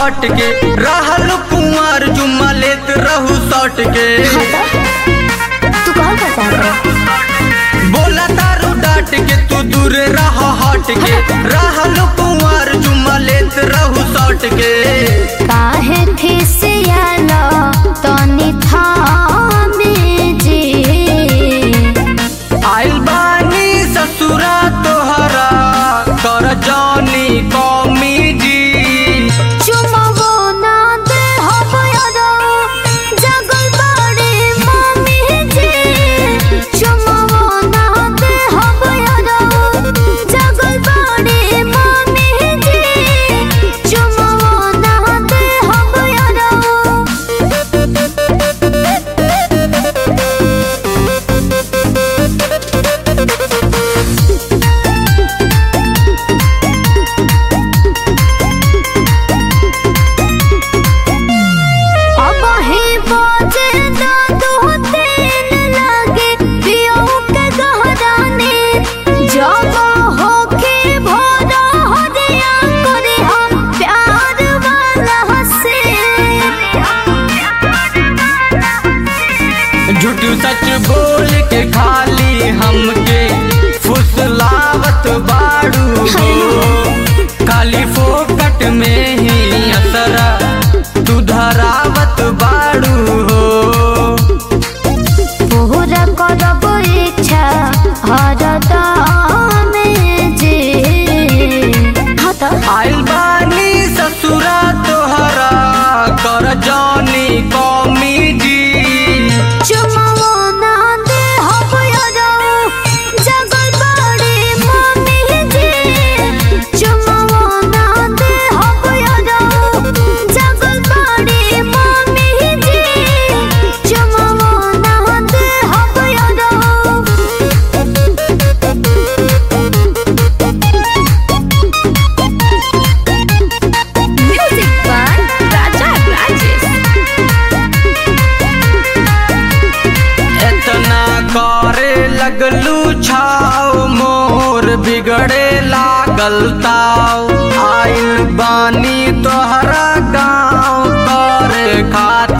हट के रहल कुंवर जुम्मा लेत रहू सट के तू कौन का चाहत रहे बोला तारू डाट के तू दूर रह हट के रहल कुंवर जुम्मा लेत रहू सट के काहे खिसियालो तनी थामे जी आइल बानी ससुरा तोहरा कर जानी कौमी जी चुमवो ना दे हबयरो जगल बाड़े मम्मी जी चुमवो ना दे हबयरो जगल बाड़े मम्मी जी चुमवो ना दे हबयरो अब ही बाजे ना दो तीन लागे पियो के गहराने जब होके भोरा हरिया करे हम प्यार वाला से झूठ सच बोल के खाली हमके फुसलावत बाड़ू हो खाली फोकट में ही असरा तू धरावत बाड़ू हो पूरा करब इच्छा हरदा में जे हाँ तो आइल बानी ससुरा तोहरा कर जानी कौमी जी चुमवो ना दे हबयरो जगल बाड़े मम्मी जी चुमवो ना दे हबयरो जगल बाड़े मम्मी जी चुमवो ना दे हबयरो Music by Raja Rajesh. इतना करे लगलू छाव मोर बिगड़े लागल ताव आइल बानी तोहरा गाँव करे खातिर